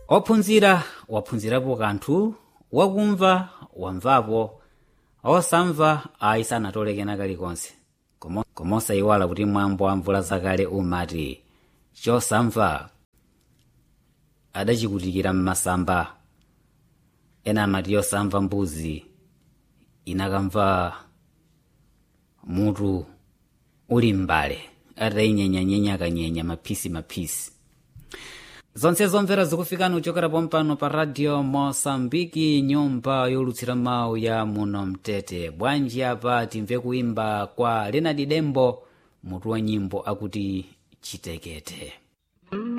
ophunzira waphunzirapo kanthu wakumva wamvapo osamva ayi sanatolekena kalikonse Komo- komosayiwala kuti mwambo wa mvula zakale umati chosamva adachikutikira mmasamba ena amati yosamva mbuzi inakamva mutu uli m'mbale atayinyenyanyenya kanyenya maphisi maphisi zonse zomvera zikufikani kuchokera pompano pa radio mosambiki nyumba yolutsira mawu ya muno mtete bwanji apa timve kuimba kwa lenadi dembo mutu wa nyimbo akuti chitekete